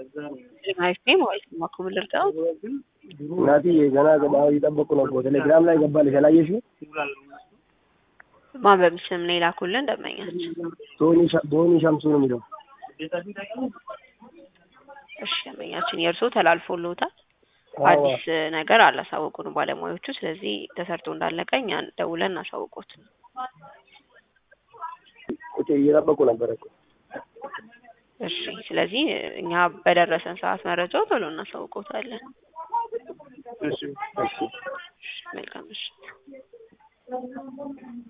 አሪፍ ነኝ ማለት ነው። ማክሙ ልርዳው እናትዬ ገና ገና እየጠበቁ ነው እኮ ቴሌግራም ላይ ገባልሽ አላየሽው? ማን በምስም ነው የላኩልን ደንበኛች። ቶኒ ሻ- ቶኒ ሸምሱ ነው የሚለው እሺ ደንበኛችን የእርስዎ ተላልፎልዎታል። አዎ። አዲስ ነገር አላሳወቁንም ባለሙያዎቹ። ስለዚህ ተሰርቶ እንዳለቀ እኛ ደውለን እናሳውቆት። ቁጭ እየጠበቁ ነበረ እኮ እሺ ስለዚህ እኛ በደረሰን ሰዓት መረጃው ቶሎ እናሳውቆታለን። እሺ እሺ መልካም ምሽት።